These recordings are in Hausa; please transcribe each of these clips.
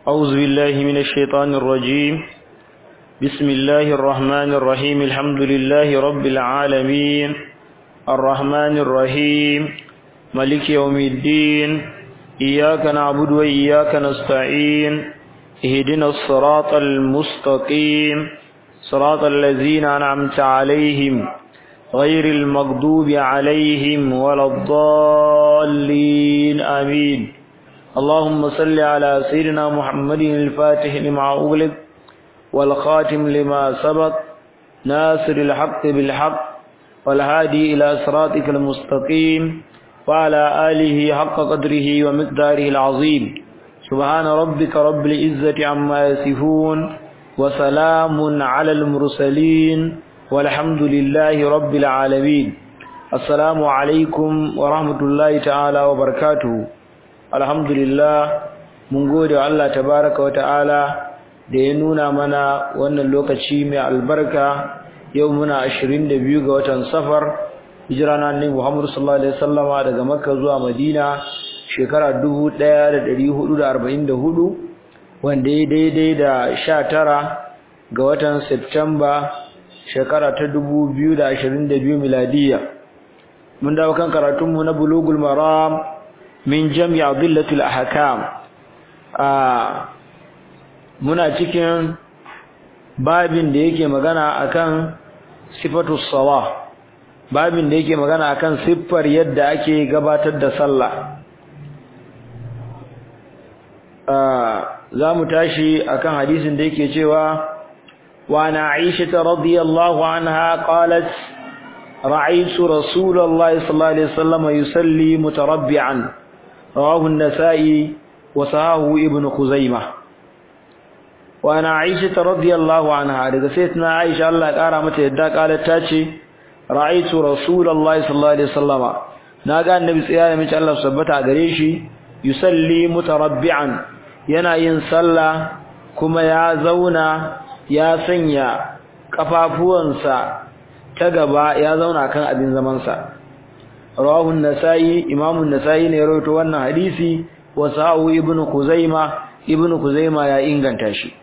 أعوذ بالله من الشيطان الرجيم بسم الله الرحمن الرحيم الحمد لله رب العالمين الرحمن الرحيم ملك يوم الدين إياك نعبد وإياك نستعين اهدنا الصراط المستقيم صراط الذين أنعمت عليهم غير المغضوب عليهم ولا الضالين آمين اللهم صل على سيدنا محمد الفاتح لما أغلق والخاتم لما سبق ناصر الحق بالحق والهادي إلى صراطك المستقيم وعلى آله حق قدره ومقداره العظيم سبحان ربك رب العزة عما يصفون وسلام على المرسلين والحمد لله رب العالمين السلام عليكم ورحمة الله تعالى وبركاته الحمد لله mun gode wa Allah tabaraka wa ta'ala da ya nuna mana wannan lokaci mai albarka yau muna 22 ga watan safar hijira na annabi Muhammad sallallahu alaihi wasallama daga Makka zuwa Madina shekara 1444 wanda ya daidai da 19 ga watan September shekara ta 2022 miladiya mun dawo kan karatunmu na bulugul maram min jami'a dillatul ahkam a muna cikin babin da yake magana akan sifatus salah babin da yake magana akan siffar yadda ake gabatar da sallah za mu tashi akan hadisin da yake cewa وعن عائشة رضي الله عنها قالت رأيت رسول الله صلى الله عليه وسلم يصلي متربعا رواه النسائي وصحاه ابن خزيمة وعن عائشة رضي الله عنها لقسيتنا عائشة الله قال يدى قالت تاتي رأيت رسول الله صلى الله عليه وسلم ناقا النبي صلى الله عليه وسلم الله سبتها قريشي يصلي متربعا ينا ينسلى كما يازونا ya sanya kafafuwansa ta gaba ya zauna kan abin zamansa rawahu an-nasai imamu an-nasai ne rawaito wannan hadisi wa sahu ibnu kuzaima ibnu kuzaima ya inganta shi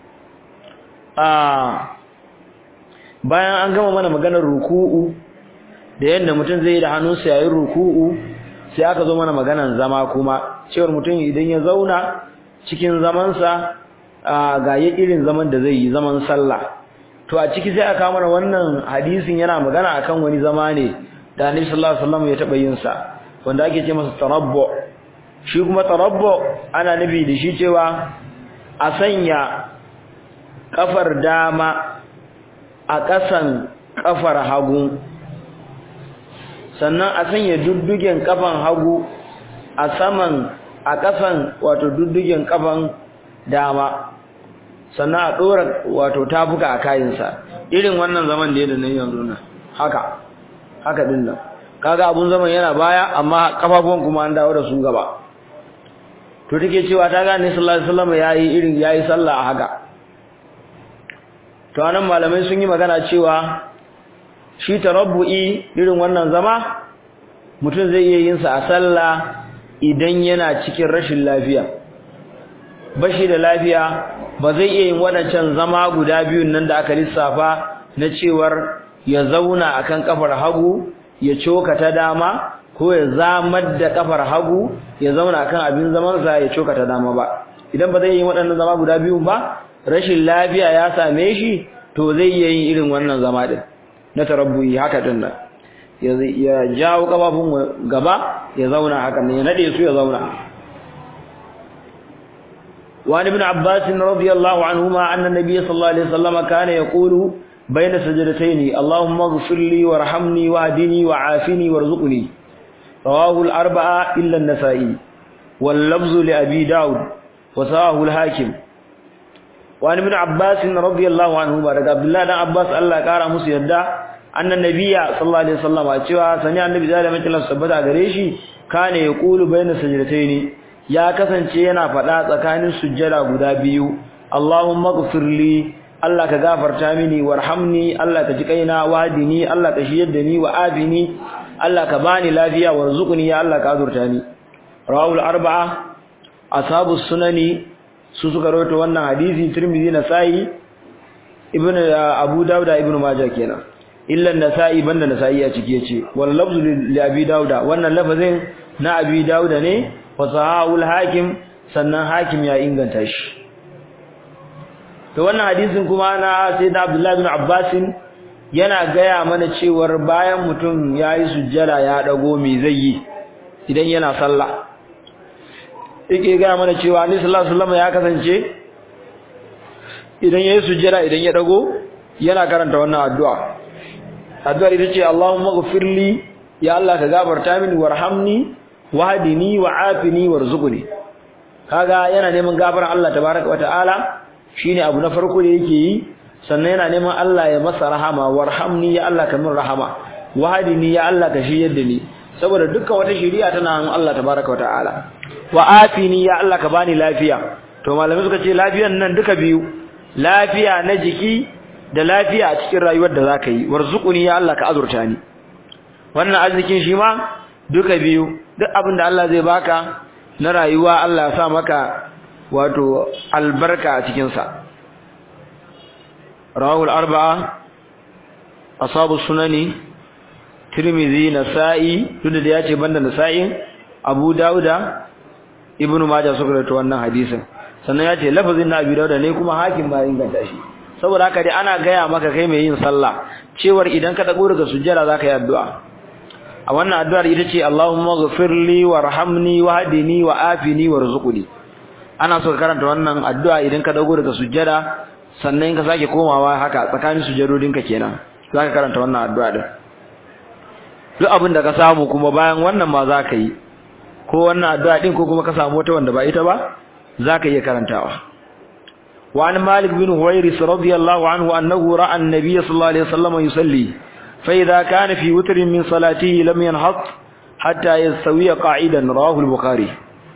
ah bayan an gama mana maganar ruku'u da yadda mutum zai yi da hannunsa yayin ruku'u sai aka zo mana maganar zama kuma cewar mutum idan ya zauna cikin zamansa ga ya irin zaman da zai yi zaman sallah to a ciki sai aka mana wannan hadisin yana magana akan wani zama ne da Annabi sallallahu alaihi wasallam ya taba yin sa wanda ake ce masa tarabbu shi kuma tarabbu ana nufi da shi cewa a sanya kafar dama a ƙasan kafar hagu sannan a sanya duddugen kafan hagu a saman a ƙasan wato duddugen kafan dama sannan a ɗora wato tafuka a kayansa irin wannan zaman da ya da nan yanzu nan haka haka din nan kaga abun zaman yana baya amma kafafuwan kuma an dawo da su gaba to take cewa ta gane sallallahu alaihi wasallam yayi irin yayi sallah a haka to anan malamai sun yi magana cewa shi tarabbu'i irin wannan zama mutum zai iya yin sa a sallah idan yana cikin rashin lafiya bashi da lafiya ba zai iya yin wadancan zama guda biyun nan da aka lissafa na cewar ya zauna akan kafar hagu ya coka ta dama ko ya zamar da kafar hagu ya zauna akan abin zaman sa ya coka ta dama ba idan ba zai yi waɗannan zama guda biyun ba rashin lafiya ya same shi to zai iya yin irin wannan zama din na tarabbuyi haka din nan ya jawo kafafun gaba ya zauna haka ne ya nade su ya zauna وعن ابن عباس رضي الله عنهما أن النبي صلى الله عليه وسلم كان يقول بين سجدتين اللهم اغفر لي وارحمني واهدني وعافني وارزقني رواه الأربعة إلا النسائي واللفظ لأبي داود وسواه الحاكم وعن ابن عباس رضي الله عنهما رضي عبد الله بن عباس الله قال musu yadda annan nabiyya sallallahu alaihi wasallam cewa sani annabi da mai Allah sabbata gare shi kana yaqulu bayna sajdatayn ya kasance yana faɗa tsakanin sujjada guda biyu Allahumma ighfirli Allah ka gafarta mini warhamni Allah ka ji kaina wadini Allah ka shiyar da ni wa abini Allah ka bani lafiya warzuqni ya Allah ka azurta ni rawul arba'a ashabus sunani su suka rawaito wannan hadisi Tirmidhi Nasa'i Ibn Abu Dawud Ibn Majah kenan illa Nasa'i banda Nasa'i a ciki yace wal lafzu li Abi Dawud wannan lafazin na Abi Dawud ne wa sahahul Hakim sannan Hakim ya inganta shi to wannan hadisin kuma na Sayyidina Abdullah bin Abbas yana gaya mana cewar bayan mutum yayi sujjada ya dago me zai yi idan yana sallah yake gaya mana cewa Annabi sallallahu alaihi wasallam ya kasance idan yayi sujjada idan ya dago yana karanta wannan addu'a addu'ar ita ce Allahumma ghfirli ya Allah ka gafarta mini warhamni wahdini wa'afini warzuqni kaga yana neman gafaran Allah tabaaraka wa ta'ala shine abu na farko da yake yi sannan yana neman Allah ya masa rahama warhamni ya Allah ka min rahama wahdini ya Allah ka shiyar da ni saboda dukkan wata shiriya tana hannun Allah tabaaraka wa ta'ala wa'afini ya Allah ka bani lafiya to malamai suka ce lafiyan nan duka biyu lafiya na jiki da lafiya a cikin rayuwar da zaka yi warzuquni ya Allah ka azurta ni wannan arzikin shi ma duka biyu duk abin da Allah zai baka na rayuwa Allah ya sa maka wato albarka a cikin sa rawahul arba'a ashabu sunani tirmidhi nasa'i tunda da yace banda nasa'i abu dauda ibnu majah suka rawaito wannan hadisin sannan yace lafazin na abi dauda ne kuma hakim ba inganta shi saboda haka dai ana gaya maka kai mai yin sallah cewar idan ka dago daga sujjada zaka yi addu'a a wannan addu'ar ita ce Allahumma ghfirli warhamni wahdini wa'afini warzuqni ana so ka karanta wannan addu'a idan ka dago daga sujjada sannan ka sake komawa haka tsakanin sujjadodinka kenan zaka karanta wannan addu'a din duk abin da ka samu kuma bayan wannan ma zaka yi ko wannan addu'a din ko kuma ka samu wata wanda ba ita ba zaka iya karantawa وعن مالك بن هويرس رضي الله عنه أنه رأى النبي صلى الله عليه وسلم يصلي فإذا كان في وتر من صلاته لم ينهض حتى يستوي قاعدا رواه البخاري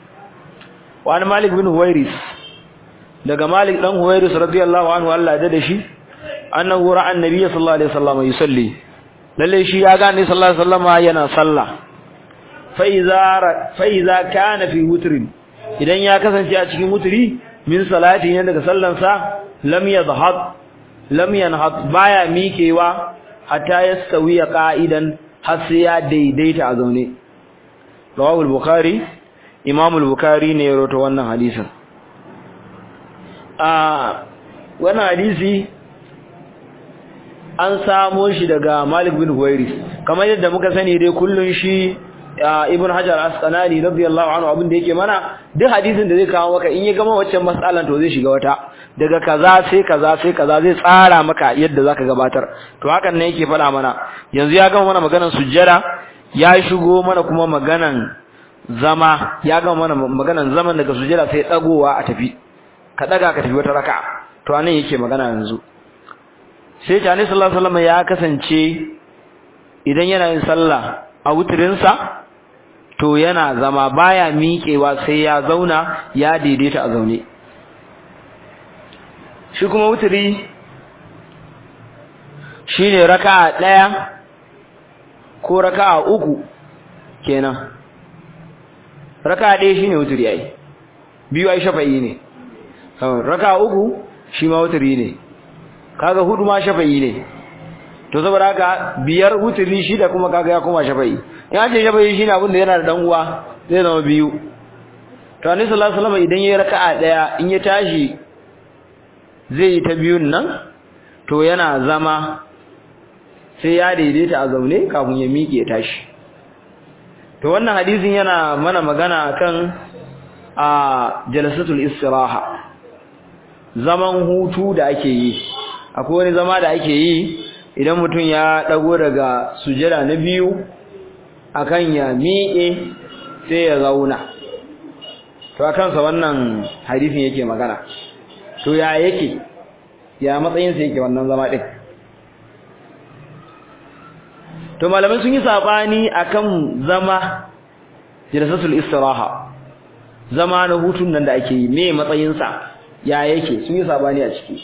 وعن مالك بن هويرس daga Malik dan Huwairis radiyallahu anhu Allah ya dade shi annahu ra'a annabiy sallallahu alaihi wasallam yusalli lalle shi ya ga annabi sallallahu alaihi wasallam yana sallah fa iza fa iza kana fi wutrin idan ya kasance a cikin wutri min salati ne daga sallansa lam yadhhab lam yanhad baya mikewa hatta yastawi qa'idan har sai ya daidaita a zaune rawahu al-bukhari imam al-bukhari ne ya rawaito wannan hadisin a wannan hadisi an samo shi daga Malik bin Huwairis kamar yadda muka sani dai kullun shi Ibn Hajar Asqalani radiyallahu anhu abin da yake mana duk hadisin da zai kawo maka in ya gama waccan mas'alan to zai shiga wata daga kaza sai kaza sai kaza zai tsara maka yadda zaka gabatar to hakan ne yake faɗa mana yanzu ya gama mana maganar sujjada ya shigo mana kuma maganan zama ya gama mana maganan zaman daga sujjada sai dagowa a tafi ka daga ka tafi wata raka'a to anan yake magana yanzu sai Tani sallallahu alaihi wasallam ya kasance idan yana yin sallah a wutirinsa to yana zama baya miƙewa sai ya zauna ya daidaita a zaune shi kuma wutiri shine raka'a ɗaya ko raka'a uku kenan raka'a ɗaya shine wutiri ai biyu ai shafa'i ne raka'a uku shi ma wutiri ne kaga hudu ma shafa'i ne to saboda haka biyar wutiri shida kuma kaga ya koma shafa'i in an ce shafa'i shine abin da yana da dan uwa zai zama biyu to annabi sallallahu alaihi wasallam idan yayi raka'a daya in ya tashi zai yi ta biyun nan to yana zama sai ya daidaita a zaune kafin ya miƙe tashi to wannan hadisin yana mana magana akan a jalsatul istiraha zaman hutu da ake yi akwai wani zama da ake yi idan mutum ya dago daga sujada na biyu akan ya miƙe sai ya zauna to akan sa wannan hadisin yake magana to ya yake ya matsayin sa yake wannan zama din to malamai sun yi sabani akan zama jalsatul istiraha zama na hutun nan da ake yi me matsayin sa ya yake sun yi sabani a ciki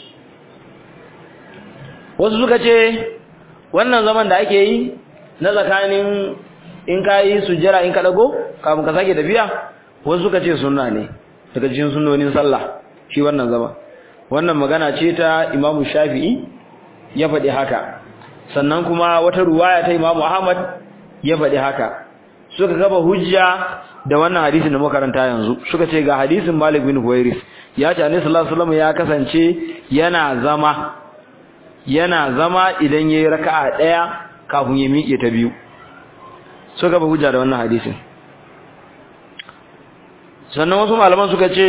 wasu suka ce wannan zaman da ake yi na tsakanin in ka yi sujjara in ka dago kafin ka sake tafiya wasu suka ce sunna ne daga cikin sunnonin sallah shi wannan zama wannan magana ce ta Imam Shafi'i ya faɗi haka sannan kuma wata ruwaya ta Imam Ahmad ya faɗi haka suka gaba hujja da wannan hadisin da muka karanta yanzu suka ce ga hadisin Malik bin Huwairis ya ce Annabi sallallahu alaihi wasallam ya kasance yana zama yana zama idan yayi raka'a daya kafin ya miƙe ta biyu suka gaba hujja da wannan hadisin sannan wasu malaman suka ce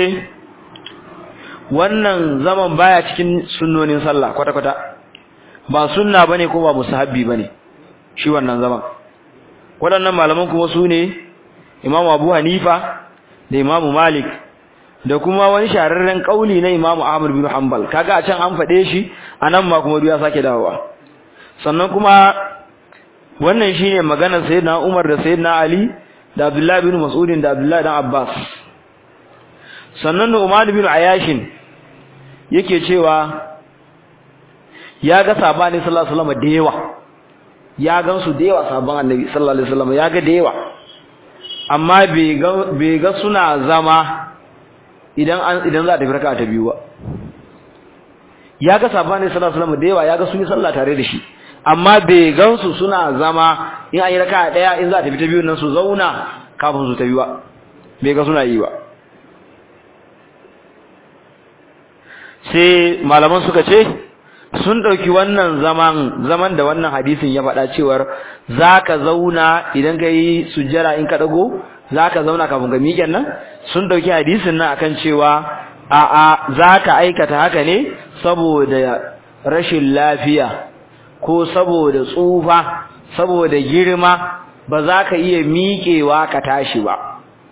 wannan zaman baya cikin sunnonin sallah kwata-kwata ba sunna bane ko ba musahabbi bane shi wannan zaman waɗannan malaman kuma su ne imamu abu hanifa da imamu malik da kuma wani shahararren kauli na imamu ahmad bin hanbal kaga a can an faɗe shi a nan ma kuma ya sake dawowa sannan kuma wannan shine maganar sayyidina umar da sayyidina ali da abdullahi bin mas'udin da abdullahi dan abbas sannan Umar bin Ayashin yake cewa ya ga sabani sallallahu alaihi wasallam da yawa ya gansu da yawa sabon annabi sallallahu alaihi wasallam ya ga da yawa amma bai ga bai ga suna zama idan an idan za ta farka ta biyu ba ya ga sabani sallallahu alaihi wasallam da yawa ya ga sun yi sallah tare da shi amma bai gansu suna zama in an yi raka'a daya in za ta fita biyu nan su zauna kafin su ta biyu ba bai ga suna yi ba sai malaman suka ce sun ɗauki wannan zaman zaman da wannan hadisin ya faɗa cewar zaka zauna idan ka yi sujjara in ka ɗago zaka zauna kafin ka miƙen nan sun ɗauki hadisin nan akan cewa a'a zaka aikata haka ne saboda rashin lafiya ko saboda tsufa saboda girma ba za ka iya miƙewa ka tashi ba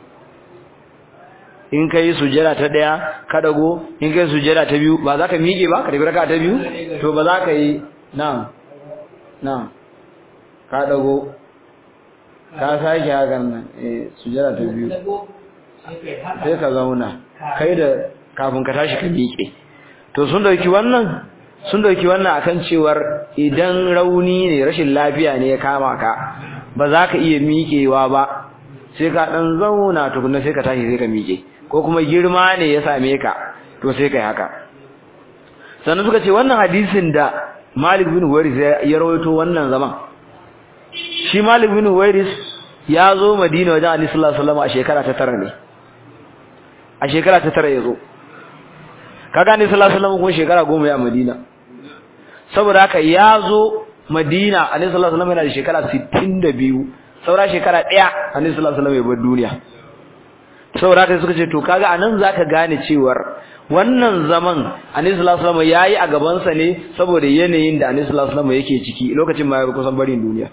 in kai sujjada ta daya ka dago in kai sujjada ta biyu ba za ka miƙe ba ka tafi raka ta biyu to ba za ka yi na'am na'am ka dago ka sake hakan nan eh sujjada ta biyu sai ka zauna kai da kafin ka tashi ka miƙe to sun dauki wannan sun dauki wannan akan cewar idan rauni ne rashin lafiya ne ya kama ka ba za ka iya miƙewa ba sai ka dan zauna tukunna sai ka tashi sai ka miƙe ko kuma girma ne ya same ka to sai kai haka sannan suka ce wannan hadisin da Malik bin Huwairis ya rawaito wannan zaman shi Malik bin Huwairis ya zo Madina wajen Ali sallallahu alaihi wasallam a shekara ta tara ne a shekara ta tara ya zo kaga Ali sallallahu alaihi wasallam kuma shekara goma ya Madina saboda haka ya zo Madina Ali sallallahu alaihi wasallam yana da shekara 62 saura shekara daya Ali sallallahu alaihi wasallam ya bar duniya saboda haka suka ce to kaga anan zaka gane cewar wannan zaman Annabi sallallahu alaihi wasallam yayi a gaban sa ne saboda yanayin da Annabi sallallahu alaihi wasallam yake ciki lokacin ma ya kusan barin duniya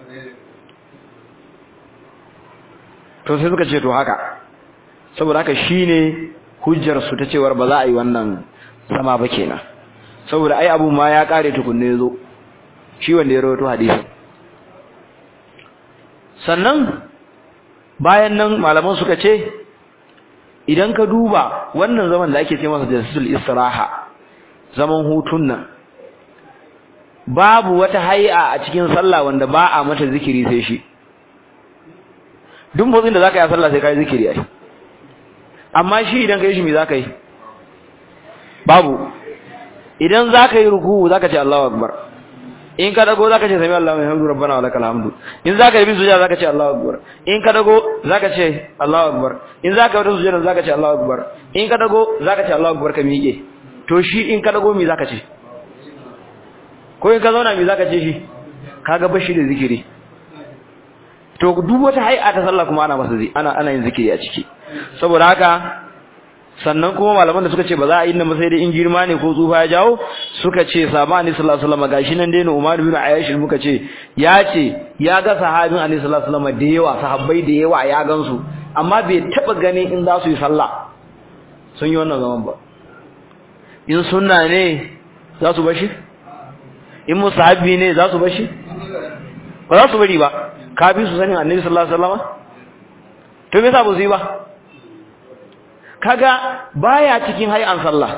to sai suka ce to haka saboda haka shine hujjar su ta cewar ba za a yi wannan sama ba kenan saboda ai abu ma ya kare tukunne yazo shi wanda ya rawaito hadisi sannan bayan nan malaman suka ce idan ka duba wannan zaman da ake ce masa jalsatul istiraha zaman hutun nan babu wata hay'a a cikin sallah wanda ba a mata zikiri sai shi duk motsin da zaka yi a sallah sai kai zikiri ai amma shi idan kai shi me zaka yi babu idan zaka yi ruku zaka ce Allahu akbar in ka dago zaka ce sami Allahu hamdu rabbana wa lakal hamdu in zaka yi sujada zaka ce Allahu akbar in ka dago zaka ce Allahu akbar in zaka yi sujada zaka ce Allahu akbar in ka dago zaka ce Allahu akbar ka miƙe to shi in ka dago me zaka ce ko in ka zauna me zaka ce shi kaga bashi da zikiri to duk wata hay'a ta sallah kuma ana masa ana ana yin zikiri a ciki saboda haka sannan kuma malaman da suka ce ba za a yi nan sai dai in girma ne ko tsufa ya jawo suka ce sabani sallallahu alaihi wasallam gashi nan dai Umar bin Ayyash muka ce ya ce ya ga sahabin Annabi sallallahu alaihi wasallam da yawa sahabbai da yawa ya gansu amma bai taba ganin in za su yi sallah sun yi wannan zaman ba in sunna ne za su bashi in musahabi ne za su bashi ba za su bari ba ka bi su sanin Annabi sallallahu alaihi wasallam to me yasa ba su yi ba kaga baya cikin hay'an sallah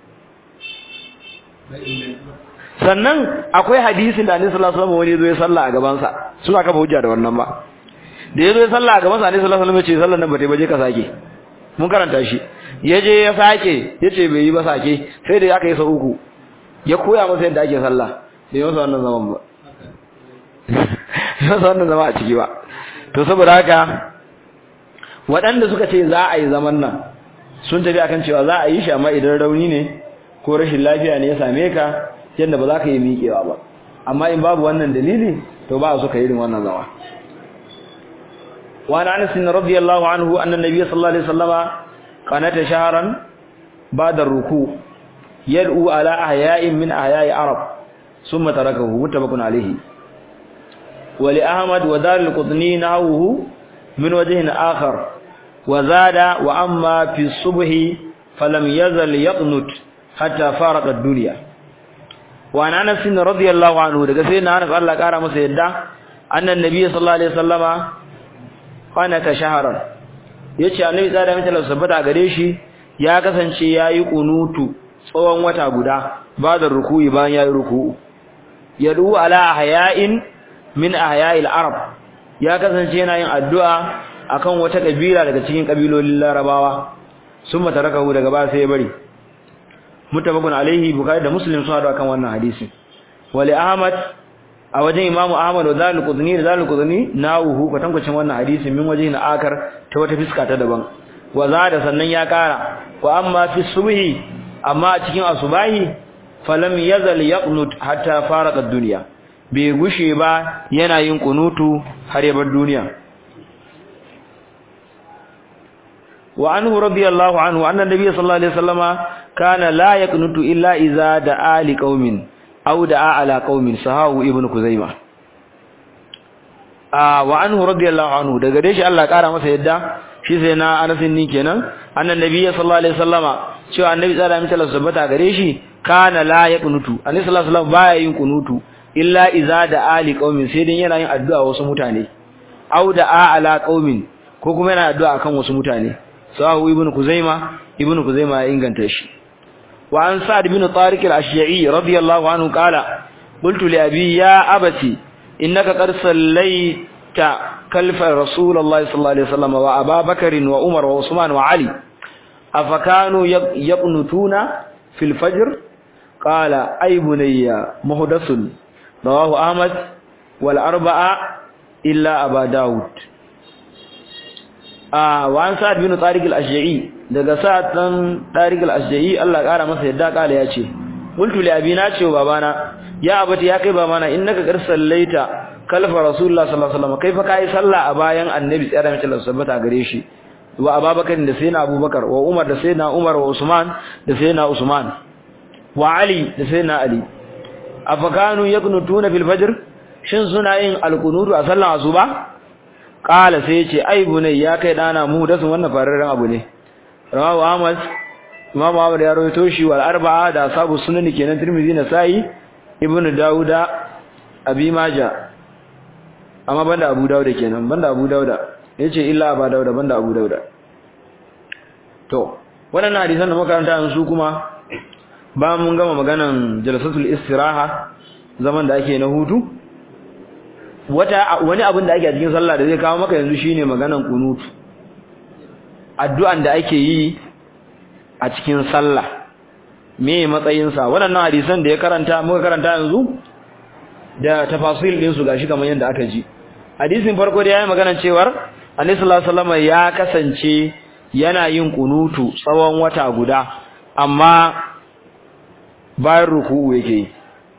sannan akwai hadisin da Annabi sallallahu alaihi wasallam wani zo ya sallah a gaban sa suna kafa hujja da wannan ba da yazo ya sallah a gaban sa Annabi sallallahu alaihi wasallam ya ce sallar nan ba ta baje ka sake mun karanta shi yaje ya sake yace bai yi ba sake sai da aka yi sa uku ya koya masa yadda ake sallah bai masa wannan zaman ba masa wannan zama a ciki ba to saboda haka waɗanda suka ce za a yi zaman nan sun tafi akan cewa za a yi shi amma idan rauni ne ko rashin lafiya ne ya same ka yadda ba za ka yi miƙewa ba amma in babu wannan dalili to ba su ka yi irin wannan zama وعن انس رضي الله عنه ان النبي صلى الله عليه وسلم قنت شهرا بعد الركوع يدعو على احياء من احياء العرب ثم تركه متفق عليه ولأحمد ودار القطني نحوه من وجه آخر وزاد وأما في الصبح فلم يزل يقنت حتى فارق الدنيا وعن أنس رضي الله عنه daga sai na Anas Allah kara masa yadda annan nabi sallallahu alaihi wasallama qanata shahran yace annabi tsada mai talaka sabbata gare shi ya kasance yayi kunutu tsawon wata guda ba da ruku'i bayan yayi ruku'u yadu ala hayain min ahya'il arab ya kasance yana yin addu'a akan wata kabila daga cikin kabilolin larabawa summa tarakahu daga ba sai ya bari mutabakun alaihi bukhari da muslim sun hadu akan wannan hadisi wali ahmad a wajen imamu ahmad wa zalul qudni da zalul qudni nawuhu kwatankwacin wannan hadisi min wajen akar ta wata fiska ta daban wa zada sannan ya kara wa amma fi subhi amma a cikin asubahi falam yazal yaqnut hatta farqa ad-dunya bai gushe ba yana yin kunutu har ya bar duniya wa anhu radiyallahu anhu anna nabiy sallallahu alaihi wasallama kana la yaqnutu illa idza da'a li qaumin aw da'a ala qaumin sahahu ibnu kuzaima ah wa anhu radiyallahu anhu daga dai shi Allah kara masa yadda shi sai na anasin ni kenan anna nabiy sallallahu alaihi wasallama cewa annabi tsara mata lasabata gare shi kana la yaqnutu annabi sallallahu alaihi wasallam baya yin kunutu illa iza da ali qaumin sai dan yana yin addu'a wasu mutane aw da ala qaumin ko kuma yana addu'a akan wasu mutane sahu ibn kuzaima ibn kuzaima ya inganta shi wa an sa'd ibn tariq al-ashja'i radiyallahu anhu qala qultu li abi ya abati innaka qad sallaita kalfa rasulullahi sallallahu alaihi wasallam wa ababakar wa umar wa usman wa ali afakanu yaqnutuna fil fajr qala ay bunayya muhdathun رواه أحمد والأربعة إلا أبا داود آه وعن سعد بن طارق الأشجعي daga sa'ad dan Tariq al-Asja'i Allah kara masa yadda kala yace qultu li abina ce babana ya abati ya kai babana innaka qad sallaita kalfa rasulullah sallallahu alaihi wasallam kaifa kai sallah a bayan annabi tsara mace Allah sabbata gare shi wa ababakar da sayyidina abubakar wa umar da sayyidina umar wa usman da sayyidina usman wa ali da sayyidina ali afakanu yaqnutuna fil fajr shin suna yin alqunutu a sallar asuba qala sai yace ai bunai ya kai dana mu da sun wannan fararren abu ne rawahu ahmad imam ahmad ya rawaito shi wal arba'a da sabu sunan kenan tirmidhi na sai ibnu dauda abi maja amma banda abu dauda kenan banda abu dauda yace illa ba dauda banda abu dauda to wannan hadisan da makaranta yanzu kuma ba mun gama maganan jalsatul istiraha zaman da ake na hutu wata wani abin da ake a cikin sallah da zai kawo maka yanzu shine maganan kunutu addu'an da ake yi a cikin sallah me matsayin sa wannan hadisan da ya karanta muka karanta yanzu da tafasil din su gashi kamar yadda aka ji hadisin farko da yayi maganan cewar Annabi sallallahu alaihi wasallam ya kasance yana yin kunutu tsawon wata guda amma bayan ruku'u yake yi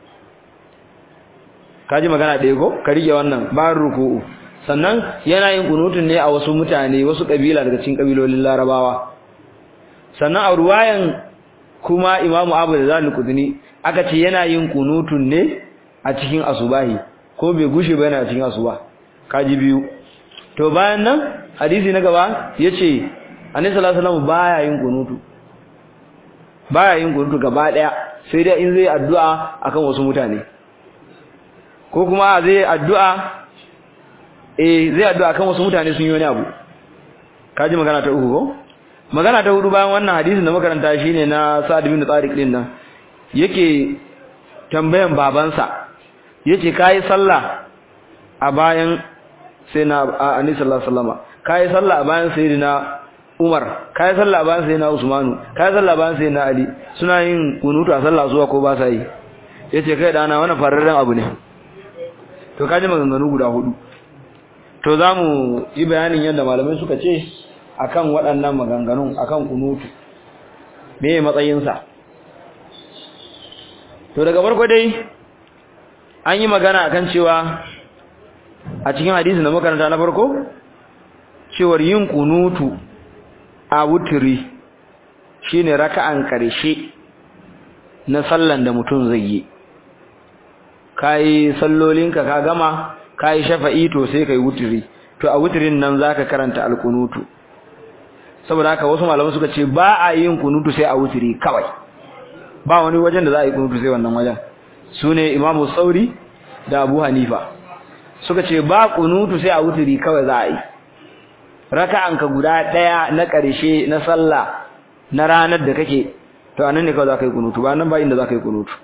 kaji magana ɗaya ko ka rike wannan bayan ruku'u sannan yana yin kunutun ne a wasu mutane wasu kabila daga cikin kabilolin larabawa sannan a ruwayan kuma imamu abu da zalu kudini aka ce yana yin kunutun ne a cikin asubahi ko bai gushe ba yana cikin asuba kaji biyu to bayan nan hadisi na gaba yace annabi sallallahu alaihi wasallam baya yin kunutu baya yin kunutu gaba daya sai dai in zai addu'a akan wasu mutane ko kuma zai addu'a eh zai addu'a akan wasu mutane sun yi wani abu kaji magana ta uku ko magana ta hudu bayan wannan hadisin da makaranta shine na Sa'd bin Tariq din nan yake tambayan babansa yace kai sallah a bayan sai na Annabi sallallahu alaihi wasallam kai sallah a bayan sayyidina Umar kai sallah bayan sai na Usmanu kai sallah bayan sai na Ali suna yin kunutu a sallah zuwa ko ba sa yi yace kai dana wannan fararren abu ne to kaji maganganu guda hudu to zamu yi bayanin yadda malamai suka ce akan waɗannan maganganun akan kunutu me matsayin sa to daga farko dai an yi magana akan cewa a cikin hadisi na makaranta na farko cewar yin kunutu a wuturi shine raka'an karshe na sallan da mutum zai yi kai sallolinka ka gama kai shafa'i to sai kai wuturi to a wuturin nan zaka karanta alkunutu saboda haka wasu malamai suka ce ba a yin kunutu sai a wuturi kawai ba wani wajen da za a yi kunutu sai wannan wajen sune imamu sauri da abu hanifa suka ce ba kunutu sai a wuturi kawai za a yi raka'anka guda daya na ƙarshe na sallah na ranar da kake to anan ne kawai za ka yi kunutu ba nan ba inda za ka yi kunutu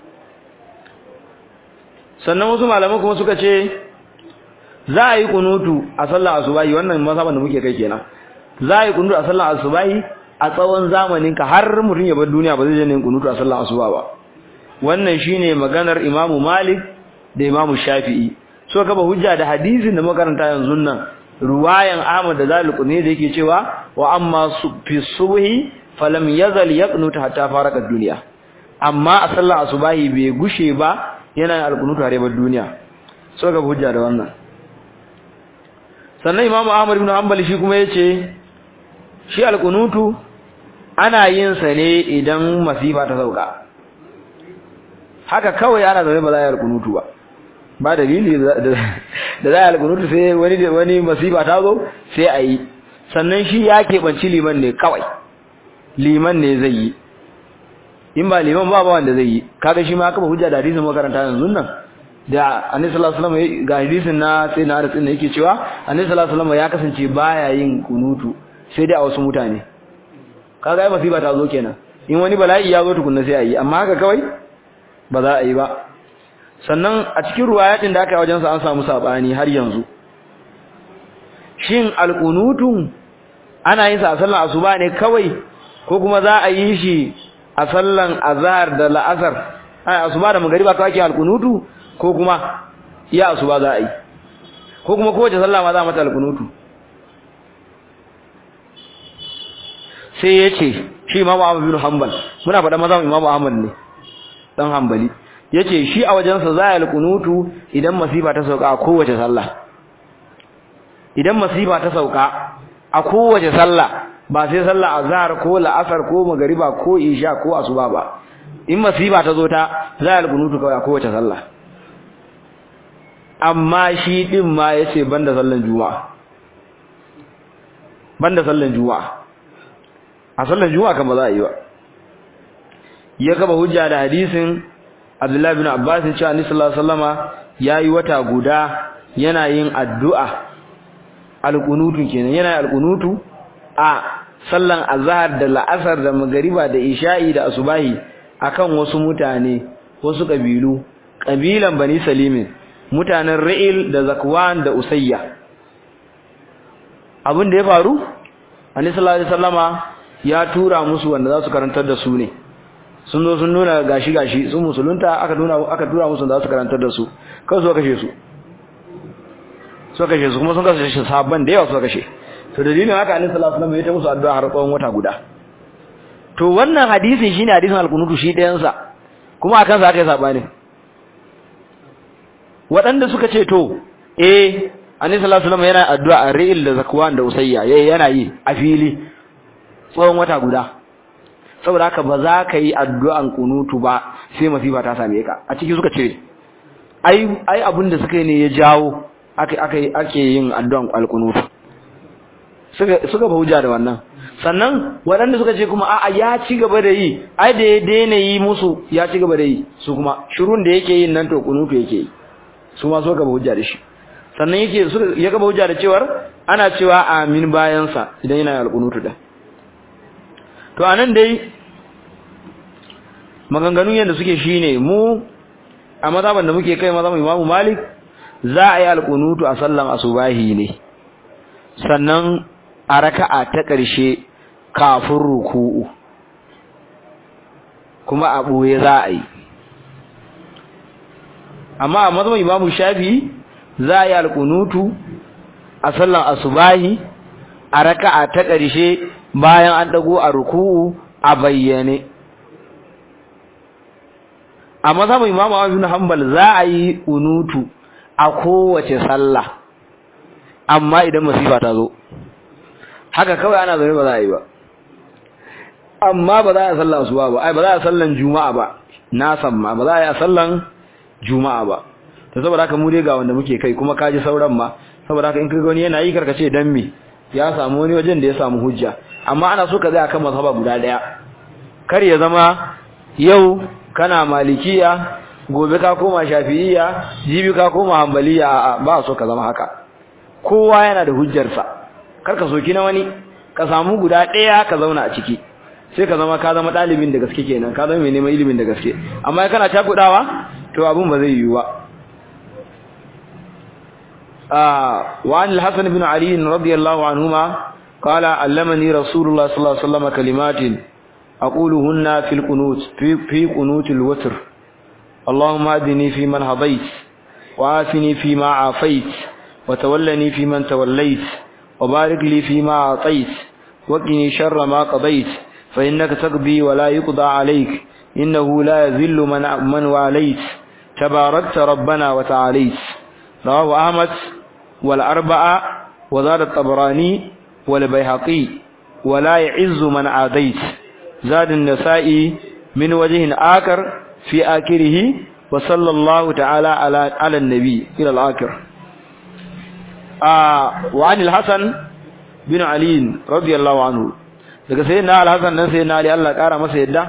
sannan wasu malaman kuma suka ce za a yi kunutu a sallar asubahi wannan masaban da muke kai kenan za a yi kunutu a sallar asubahi a tsawon zamanin ka har mutum ya bar duniya ba zai je yin kunutu a sallar asuba ba wannan shine maganar Imamu Malik da Imamu Shafi'i so kaba hujja da hadisin da makaranta yanzu nan ruwayan Ahmad da Zaliq ne da yake cewa wa amma fi subhi falam yazal yaqnut hatta faraka dunya amma a sallar asubahi bai gushe ba yana alqunutu har bar duniya so kaba hujja da wannan sannan Imam Ahmad ibn Hanbali shi kuma yace shi alqunutu ana yin sa ne idan masifa ta sauka haka kawai ana zaune ba za a yi alqunutu ba ba dalili da za a alƙunutu sai wani wani masifa ta zo sai a yi sannan shi ya keɓanci liman ne kawai liman ne zai yi in ba liman ba ba wanda zai yi kaga shi ma aka ba hujja da hadisin makaranta yanzu nan da annabi sallallahu alaihi wasallam ga hadisin na sai na hadisin da yake cewa annabi sallallahu alaihi wasallam ya kasance baya yin kunutu sai dai a wasu mutane kaga ai masifa ta zo kenan in wani bala'i ya zo tukunna sai a yi amma haka kawai ba za a yi ba sannan a cikin ruwayatin da aka yi wajensa an samu sabani har yanzu shin alqunutun ana yin sa a sallan asuba ne kawai ko kuma za a yi shi a sallan azhar da la'asar ai asuba da magriba kawai ake alqunutu ko kuma iya asuba za a yi ko kuma kowace sallah ma za mata alqunutu sai yace shi imamu Ahmad bin Hanbal muna faɗa maza imamu Ahmad ne dan Hanbali yace shi a wajensa za ya alkunutu idan masifa ta sauka a kowace sallah idan masifa ta sauka a kowace sallah ba sai sallah azhar ko la'asar ko magariba ko isha ko asuba ba in masifa ta zo ta za ya alkunutu kawai a kowace sallah amma shi din ma yace banda sallan juma'a banda sallan juma'a a sallan juma'a kan ba za a yi ba ya gaba hujja da hadisin Abdullahi bin Abbas ya ce Annabi sallallahu alaihi wasallama yayi wata guda yana yin addu'a alqunutu kenan yana alqunutu a sallan azhar da la'asar da magariba da isha'i da asubahi akan wasu mutane wasu kabilu kabilan bani salimin mutanen ra'il da zakwan da usayya abin da ya faru Annabi sallallahu alaihi wasallama ya tura musu wanda za su karantar da su ne sun zo sun nuna gashi gashi sun musulunta aka nuna aka tura musu da su karantar da su kai su kashe su su kashe su kuma sun kashe shi sabban da yawa su kashe to dalilin haka annabi sallallahu alaihi wasallam ya ta musu addu'a har tsawon wata guda to wannan hadisin shine hadisin al-qunutu shi ɗayan sa kuma akan sa aka yi sabani waɗanda suka ce to eh annabi sallallahu alaihi wasallam yana addu'a a ri'il da zakwan da usayya yana yi a fili tsawon wata guda saboda haka ba za ka yi addu'an kunutu ba sai masifa ta same ka a ciki suka ce ai ai abin da suka yi ne ya jawo ake ake ake yin addu'an alkunutu suka suka hujja da wannan sannan waɗanda suka ce kuma a'a ya ci gaba da yi ai da ya daina yi musu ya ci gaba da yi su kuma shirun da yake yin nan to kunutu yake yi su ma suka gaba hujja da shi sannan yake ya gaba hujja da cewar ana cewa amin bayansa idan yana alkunutu da to anan dai maganganun yadda suke shine mu a mazhaban da muke kai mazhaban Imam Malik za a yi alqunutu a sallan asubahi ne sannan a raka'a ta ƙarshe kafin ruku'u kuma a ɓoye za a yi amma a mazan imamu shafi za a yi alkunutu a sallan asubahi a raka'a ta ƙarshe bayan an ɗago a ruku'u a bayyane a mazan imamu abin hanbal za a yi unutu a kowace sallah amma idan masifa ta zo haka kawai ana zaune ba za a yi ba amma ba za a sallan asuba ba ai ba za a sallan juma'a ba na san ma ba za a yi a sallan juma'a ba to saboda haka mu dai ga wanda muke kai kuma kaji sauran ma saboda haka in kaga wani yana yi karkace dan me ya samu wani wajen da ya samu hujja amma ana so ka zai akan mazhaba guda daya kar ya zama yau kana malikiya gobe ka koma shafi'iyya jibi ka koma hanbaliya ba so ka zama haka kowa yana da hujjarsa kar ka soki na wani ka samu guda daya ka zauna a ciki sai ka zama ka zama dalibin da gaske kenan ka zama mai neman ilimin da gaske amma kana cakudawa to abun ba zai yiwu ba وعن الحسن بن علي رضي الله عنهما قال علمني رسول الله صلى الله عليه وسلم كلمات أقولهن في القنوت في, في قنوت الوتر اللهم أدني في من هضيت وآفني فيما عافيت وتولني في من توليت وبارك لي فيما أعطيت وقني شر ما قضيت فإنك تقضي ولا يقضى عليك إنه لا يذل من, من واليت تباركت ربنا وتعاليت رواه أحمد والأربعة وزاد الطبراني والبيهقي ولا يعز من عاديت زاد النسائي من وجه آخر في آخره وصلى الله تعالى على على النبي إلى الآخر آه وعن الحسن بن علي رضي الله عنه daga sayyidina al-Hasan dan sayyidina Ali Allah kara masa yadda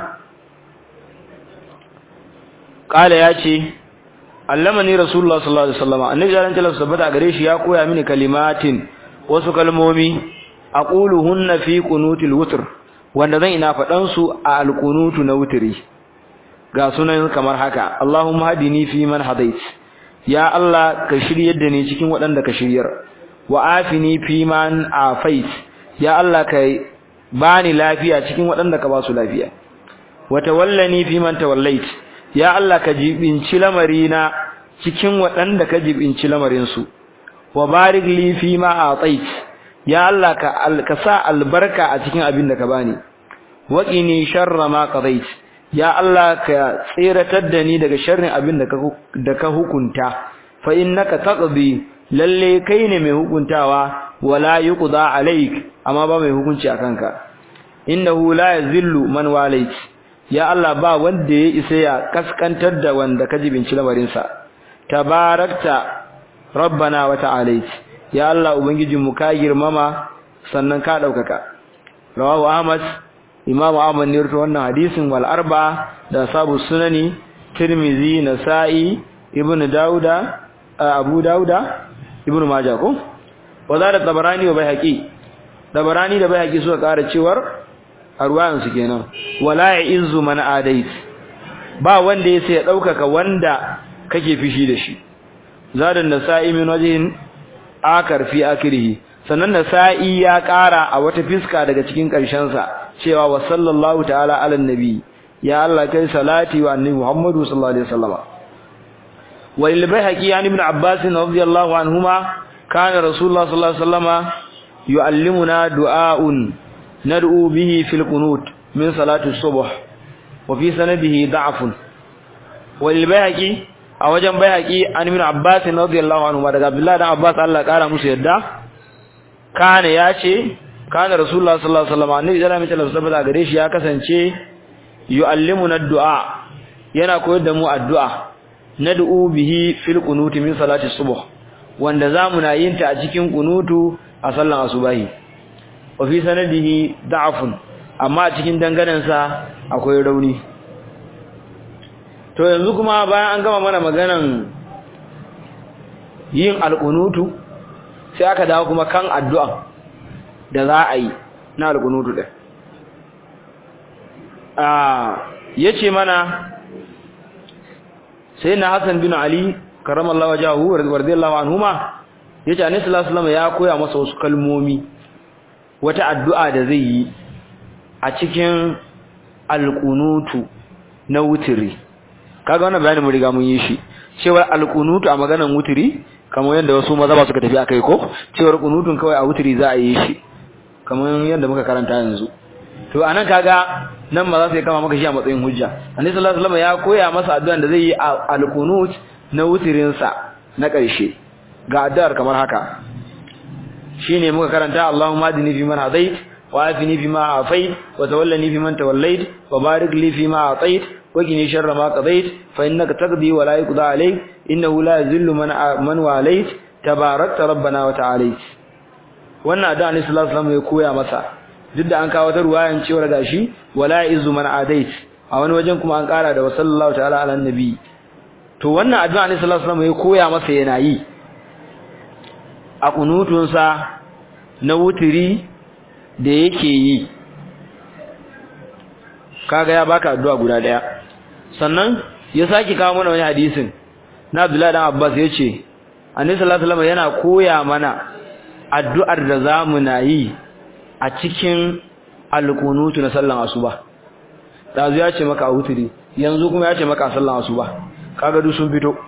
kala yace allamani rasulullah sallallahu alaihi wasallam annabi sallallahu alaihi wasallam tabbata gare shi ya koya mini kalimatin wasu kalmomi aquluhunna fi qunutil wutr wanda zan ina fadan su a alqunutu na wutri ga sunan kamar haka Allahumma hadini fi man hadait ya Allah ka shiryar da ni cikin waɗanda ka shiryar wa afini fi man afait ya Allah ka bani lafiya cikin waɗanda ka ba su lafiya wa tawallani fi man tawallait ya Allah ka jibinci lamarina cikin waɗanda ka jibinci lamarinsu wa barik li fi ma atait ya Allah ka ka sa albarka a cikin abin da ka bani wa qini sharra ma qadait ya Allah ka tsiratar da ni daga sharrin abin da ka da ka hukunta fa innaka taqdi lalle kai ne mai hukuntawa wala yuqda alaik amma ba mai hukunci akan ka innahu la yazillu man walait ya Allah ba wanda ya isa ya kaskantar da wanda ka jibinci lamarinsa tabarakta rabbana wa ta'alait ya Allah ubangijinmu ka girmama sannan ka daukaka rawahu ahmad imam ahmad ne rawaito wannan hadisin wal arba da sabu sunani tirmizi nasa'i ibnu dauda abu dauda ibnu majah ko wazara tabarani wa baihaqi tabarani da baihaqi suka kara cewar arwayan su kenan wala ya'izzu man adait ba wanda yace ya daukaka wanda kake fishi da shi zadan nasa'i min wajhin akar fi akhirih sannan nasa'i ya kara a wata fiska daga cikin karshen sa cewa wa sallallahu ta'ala ala nabi ya Allah kai salati wa annabi Muhammadu sallallahu alaihi wasallam wa lil bayhaqi an ibn abbas radiyallahu anhuma kana rasulullah sallallahu alaihi wasallam yuallimuna du'aun nad'u bihi fil qunut min salati subh wa fi sanadihi da'fun wa lil bayhaqi a wajen bayhaqi an ibn abbas radiyallahu anhu daga abdullah dan abbas Allah kara musu yadda kana yace kana rasulullah sallallahu alaihi wasallam annabi sallallahu alaihi wasallam gare shi ya kasance yuallimuna du'a yana koyar da mu addu'a nad'u bihi fil qunut min salati subh wanda zamu na yin ta a cikin kunutu a sallan asubahi wa fi sanadihi da'afun amma a cikin danganansa akwai rauni to yanzu kuma bayan an gama mana maganan yin alqunutu sai aka dawo kuma kan addu'a da za a yi na alqunutu din ah yace mana sai na Hassan bin Ali karamallahu wajahu radiyallahu anhuma yace annabi sallallahu alaihi wasallam ya koya masa wasu kalmomi wata addu'a da zai yi a cikin alqunutu na wutiri kaga wannan bayanin mun riga mun yi shi cewa alqunutu a maganar wutiri kamar yadda wasu maza ba suka tafi akai ko cewa qunutun kawai a wutiri za a yi shi kamar yadda muka karanta yanzu to anan kaga nan ma za su yi kama maka shi a matsayin hujja annabi sallallahu alaihi wasallam ya koya masa addu'an da zai yi alqunut na wutirin sa na ƙarshe ga addu'ar kamar haka shine muka karanta Allahumma adini fi man hadait wa afini fi ma afait wa tawallani fi man tawallait wa barik li fi ma atait wa qini sharra ma qadait fa innaka taqdi wa la yuqda alayk innahu la yuzillu man man walait tabarakta rabbana wa ta'alait wannan addu'a ne sallallahu alaihi wasallam ya koya masa duk da an kawo ta ruwayan cewa gashi wala izu man adait a wani wajen kuma an kara da sallallahu ta'ala ala nabi to wannan addu'a ne sallallahu alaihi wasallam ya koya masa yana yi a kunutunsa na wutiri da yake yi kaga ya baka addu'a guda daya sannan ya saki kawo mana wani hadisin na Abdullahi dan Abbas yace Annabi sallallahu alaihi wasallam yana koya mana addu'ar da zamu na yi a cikin alkunutu na sallan asuba dazu ya ce maka a wutiri yanzu kuma ya ce maka a sallan asuba kaga duk sun fito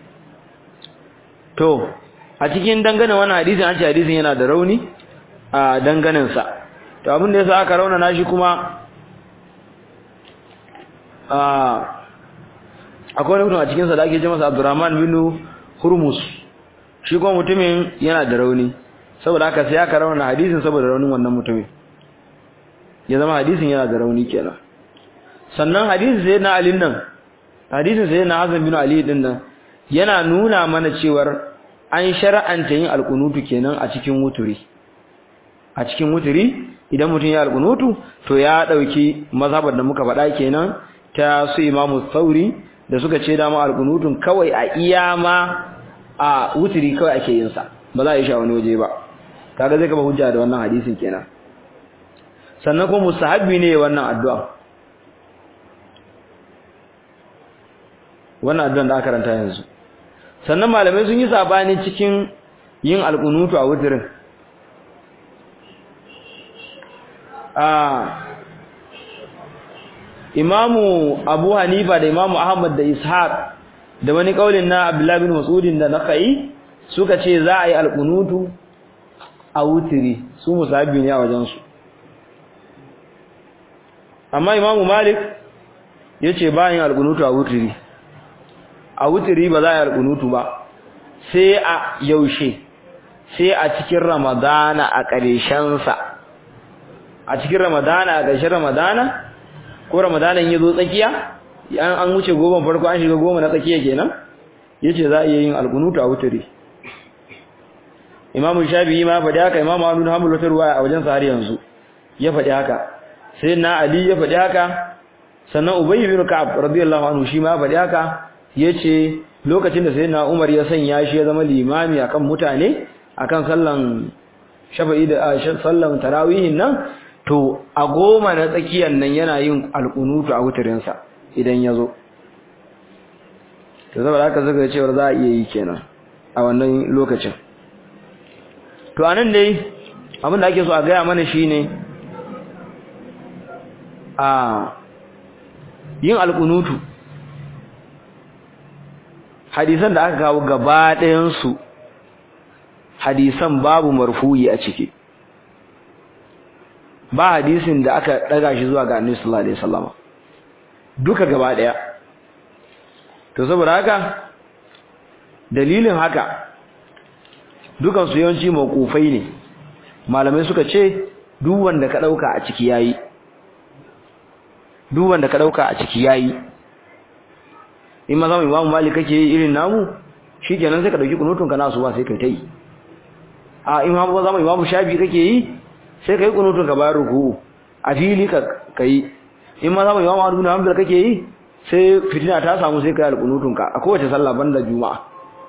to a cikin dangane wannan hadisin an ce hadisin yana da rauni a danganen sa to abin da yasa aka rauna nashi kuma a akwai wani mutum a cikin sa da ake ce masa Abdurrahman bin Hurmus shi kuma mutumin yana da rauni saboda haka sai aka rauna hadisin saboda raunin wannan mutumin ya zama hadisin yana da rauni kenan sannan hadisin sai na Ali nan hadisin sai na Hazan bin Ali din nan yana nuna mana cewar an shar'anta yin alkunutu kenan a cikin wuturi a cikin wuturi idan mutum ya alkunutu to ya dauki mazhabar da muka faɗa kenan ta su Imam Tsauri da suka ce da mu alkunutun kawai a iyama a wuturi kawai ake yin sa ba za a yi shi a wani waje ba kaga zai kaba hujja da wannan hadisin kenan sannan kuma mustahabbi ne wannan addu'a wannan addu'an da aka karanta yanzu sannan malamai sun yi sabani cikin yin alqunutu a wuturin ah imamu abu hanifa da imamu ahmad da ishaq da wani kaulin na abdullahi bin mas'udin da nakai suka ce za a yi alqunutu a wutiri su musabbi ne a wajensu amma imamu malik ya ce bayan alkunutu a wutiri a wutiri ba za a yi alkunutu ba sai a yaushe sai a cikin ramadana a ƙarshensa a cikin ramadana a ƙarshen ramadana ko ramadana ya zo tsakiya an wuce goma farko an shiga goma na tsakiya kenan ya ce za a iya yin alkunutu a wutiri imamu shafi'i ma faɗi haka imamu ahmad bin hanbal wata ruwaya a wajen sa har yanzu ya faɗi haka sai na ali ya faɗi haka sannan ubayy bin ka'ab radiyallahu anhu shi ma faɗi haka yace lokacin da sayyidina umar ya sanya shi ya zama limami akan mutane akan sallan shafa'i da sallan tarawihin nan to a goma na tsakiyar nan yana yin alqunutu a wutarin sa idan yazo to saboda haka zaka cewa za a iya yi kenan a wannan lokacin to anan dai abin da ake so a gaya mana shine a yin alkunutu hadisan da aka kawo gaba ɗayan su hadisan babu marfuyi a ciki ba hadisin da aka daga shi zuwa ga Annabi sallallahu alaihi wasallam duka gaba ɗaya to saboda haka dalilin haka dukan su yawanci mawqufai ne malamai suka ce duk wanda ka dauka a ciki yayi duk wanda ka dauka a ciki yayi in ma zamu Imam Malik kake irin namu shikenan sai ka dauki kunutun ka nasu ba sai kai tai a in ma zamu Imam Shafi kake yi sai kai kunutun ka bayar ruku a fili ka kai in ma zamu Imam Abu Hanbal kake yi sai fitina ta samu sai kai alkunutun ka a kowace sallah banda juma'a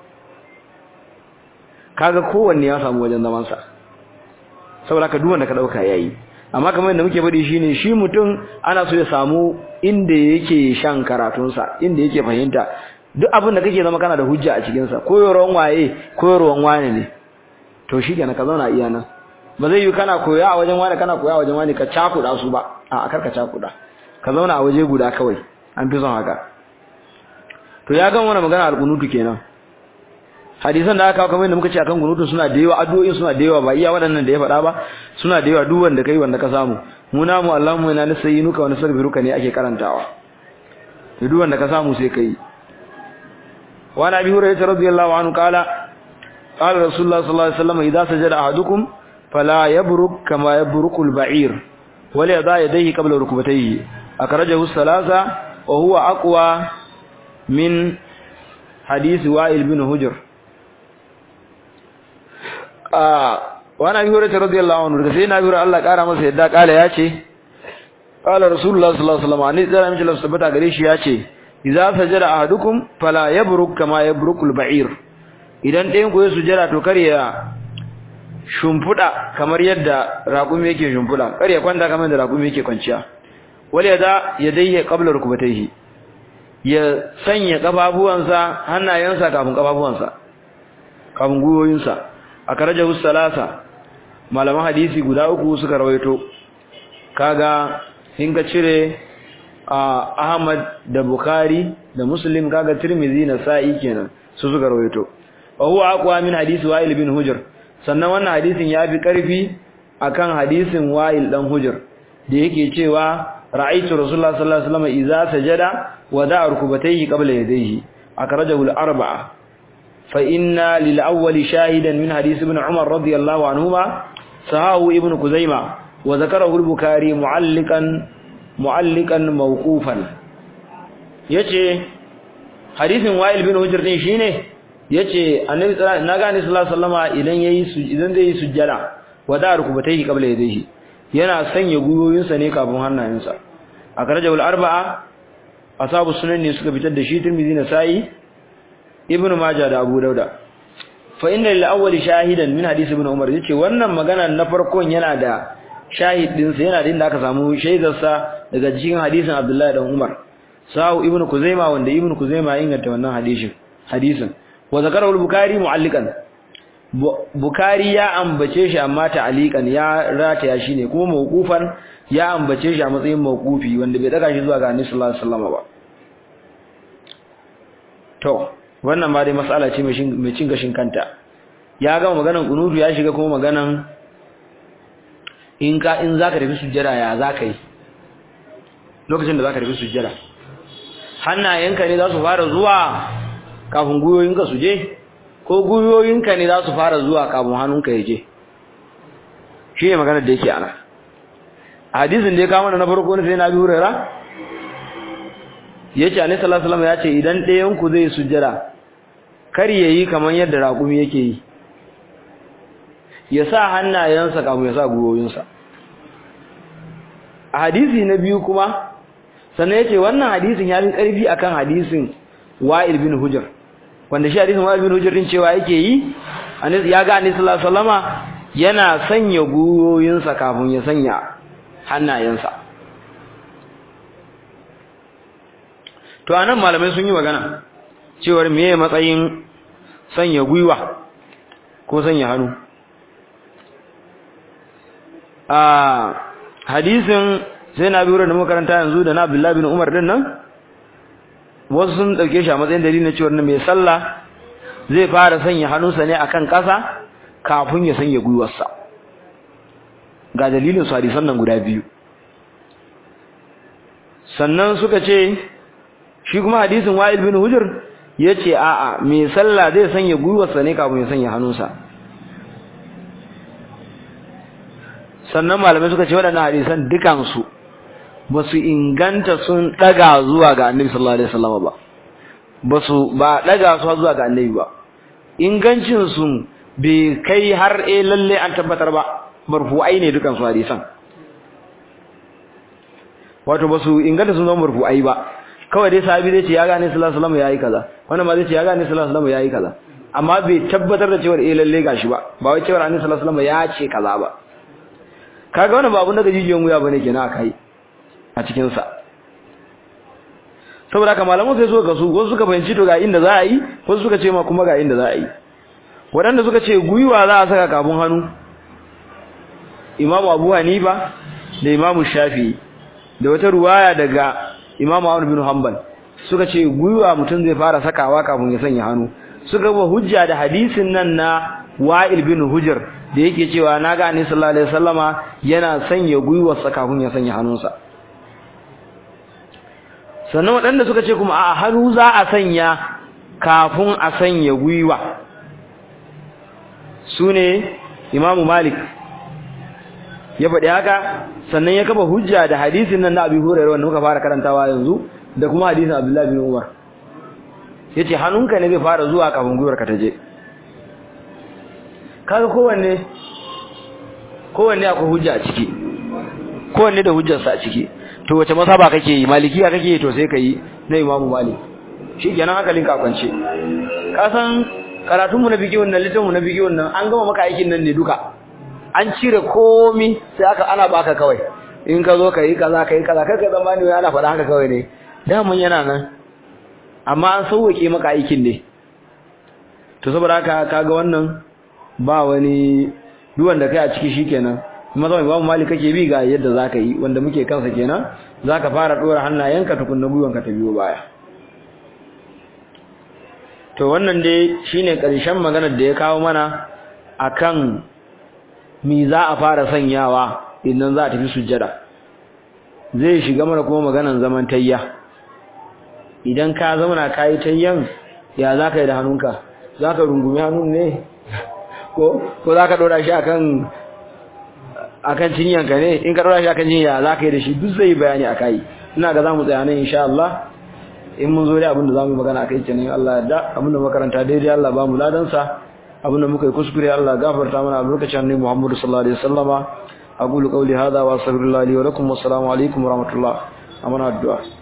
kaga kowanne ya samu wajen zaman sa saboda ka duk wanda ka dauka yayi amma kamar yadda muke faɗi shine shi mutum ana so ya samu inda yake shan karatunsa inda yake fahimta duk abin da kake zama kana da hujja a cikin sa koyarwan waye koyarwan wane ne to shikenan ka zauna iya nan ba zai yi kana koya a wajen wani kana koya a wajen wani ka cakuɗa su ba a karkaca kuda ka zauna a waje guda kawai an fi son haka to ya gan wani magana alƙunutu kenan hadisan da aka kamar da muka ce akan kunutu suna da yawa addu'o'in suna da yawa ba iya waɗannan da ya faɗa ba suna da yawa duk wanda kai wanda ka samu mu namu Allahumma inna nasayyinuka wa nastaghfiruka ne ake karantawa to duk wanda ka samu sai kai wa nabi hurairah radiyallahu anhu qala qala rasulullah sallallahu alaihi wasallam idza sajada ahadukum fala yabruk kama yabrukul ba'ir wa la yada yadayhi qabla rukbatayhi akhrajahu thalatha wa huwa aqwa min hadith wa'il bin hujr wani abi hurairah radiyallahu anhu daga sai na biro Allah kara masa yadda kala ya ce qala rasulullah sallallahu alaihi wasallam ani zara mishi lafsa bata gare shi ya ce idza sajada ahadukum fala yabruk kama yabrukul ba'ir idan ɗayan ku ya sujada to kar ya shumfuda kamar yadda raƙumi yake shumfuda kar ya kwanta kamar yadda raƙumi yake kwanciya wal yada yadayhi qabla rukbatayhi ya sanya kafafuwansa hannayensa kafin kafafuwansa kafin guyoyinsa akarajahu salasa malaman hadisi guda uku suka rawaito kaga in ka cire Ahmad da Bukhari da Muslim kaga Tirmidhi na Sa'i kenan su suka rawaito wa huwa aqwa min hadisi Wa'il bin Hujr sannan wannan hadisin yafi karfi akan hadisin Wa'il dan Hujr da yake cewa ra'aytu Rasulullah sallallahu alaihi wasallam idza sajada wada'a rukbatayhi qabla yadayhi akrajahu al-arba'a فإن للأول شاهدا من حديث ابن عمر رضي الله عنهما صحاه ابن كزيمة وذكره البكاري معلقا معلقا موقوفا yace hadisin Wa'il bin Hujr din shine yace Annabi naga Annabi sallallahu alaihi wasallama idan yayi idan zai yi sujjada wada rukubatayhi qabla yadayhi yana sanya guyoyinsa ne kafin hannayensa akarajul arba'a asabu sunan ne suka fitar da shi Tirmidhi na Sa'i ibnu majah da abu dauda fa inna lil awwali shahidan min hadisi ibn umar yace wannan magana na farkon yana da shahid din sa yana da inda aka samu shaidar sa daga cikin hadisin abdullahi dan umar sahu ibnu kuzaima wanda ibnu kuzaima inganta wannan hadisin hadisin wa zakarahu al-bukhari mu'alliqan bukhari ya ambace shi amma ta'aliqan ya rataya shi ne kuma mawqufan ya ambace shi a matsayin mawqufi wanda bai daga shi zuwa ga annabi sallallahu alaihi wasallam ba to wannan ma dai mas'ala ce mai cin gashin kanta ya gama maganan kunutu ya shiga kuma maganan in ka in zaka tafi sujjada ya zaka yi lokacin da zaka tafi sujjada hannayenka ne za su fara zuwa kafin guyoyinka su je ko guyoyinka ne za su fara zuwa kafin hannunka ya je shi ne maganar da yake ana hadisin da ya kama na farko ne sai na bi hurera yace annabi sallallahu alaihi wasallam yace idan ɗayan ku zai sujjada kar yayi kaman yadda raƙumi yake yi ya sa hannayensa kafin ya sa guyoyinsa a hadisi na biyu kuma sannan yace wannan hadisin ya fi ƙarfi akan hadisin Wa'il bin Hujr wanda shi hadisin Wa'il bin Hujr din cewa yake yi ya ga annabi sallallahu alaihi wasallama yana sanya guyoyinsa kafin ya sanya hannayensa to anan malamai sun yi magana cewar meye matsayin sanya gwiwa ko sanya hannu a hadisin sai na biyu da makaranta yanzu da na Abdullahi bin Umar din nan wasu sun dauke shi a matsayin dalilin na cewar mai sallah zai fara sanya hannunsa ne akan ƙasa kafin ya sanya gwiwarsa ga dalilin su hadisan nan guda biyu sannan suka ce shi kuma hadisin Wa'il bin Hujr yace a'a mai sallah zai sanya gwiwarsa ne kafin ya sanya hannunsa sannan malamai suka ce waɗannan hadisan dukan su ba su inganta sun daga zuwa ga Annabi sallallahu alaihi wasallam ba ba su ba daga su zuwa ga Annabi ba ingancin su bai kai har eh lalle an tabbatar ba marfu'ai ne dukan su hadisan wato ba su inganta sun zama marfu'ai ba kawai dai sahabi zai ce ya gane sallallahu alaihi wasallam yayi kaza wannan ma zai ce ya gane sallallahu alaihi wasallam yayi kaza amma bai tabbatar da cewa eh lalle gashi ba ba wai cewa annabi sallallahu alaihi wasallam ya ce kaza ba kaga wannan ba abun da gajijiyan wuya bane kenan akai a cikin sa saboda haka malaman sai suka kasu wasu suka fahimci to ga inda za a yi wasu suka ce ma kuma ga inda za a yi waɗanda suka ce gwiwa za a saka kafin hannu imamu abu hanifa da imamu shafi'i da wata ruwaya daga Imam Ahmad bin Hanbal suka ce gwiwa mutum zai fara sakawa kafin ya sanya hannu suka ba hujja da hadisin nan na Wa'il bin Hujr da yake cewa naga Annabi sallallahu alaihi wasallama yana sanya gwiwarsa kafin ya sanya hannunsa sannan waɗanda suka ce kuma a hannu za a sanya kafin a sanya gwiwa su ne imamu malik ya faɗi haka sannan ya kafa hujja da hadisin nan na abi hurairu wanda muka fara karantawa yanzu da kuma hadisin abdullahi bin umar ya ce hannunka ne zai fara zuwa kafin gwiwarka ta je kaga kowanne kowanne akwai hujja a ciki kowanne da hujjarsa a ciki to wace masaba kake yi malikiya kake yi to sai ka yi na imamu malik shi kenan hankalin ka kwance ka san karatunmu na bigiyun nan littafin na bigiyun nan an gama maka aikin nan ne duka an cire komi sai aka ana baka kawai in ka zo ka yi kaza ka yi kaza kai ka zamani wai ana faɗa haka kawai ne damun yana nan amma an sauwake maka aikin ne to saboda haka kaga wannan ba wani duwan da kai a ciki shikenan kuma zama babu mali kake bi ga yadda zaka yi wanda muke kansa kenan zaka fara dora hannayenka tukunna gwiwanka ta biyo baya to wannan dai shine karshen maganar da ya kawo mana akan mi za a fara sanyawa idan za a tafi sujjada zai shiga mana kuma maganar zaman tayya idan ka zauna kai tayyan ya zaka yi da hannunka zaka rungumi hannun ne ko ko zaka dora shi akan akan cinyanka ne in ka dora shi akan cinya zaka yi da shi duk zai bayani akai ina ga zamu tsaya nan insha Allah in mun zo da abin da zamu magana akai kenan Allah da abin da makaranta daidai Allah ba mu ladan sa abin da muka yi kuskure Allah gafarta mana a lokacin ne Muhammadu sallallahu alaihi wasallama aqulu qawli hadha wa astaghfirullahi li wa lakum wa assalamu alaikum wa rahmatullah amana addu'a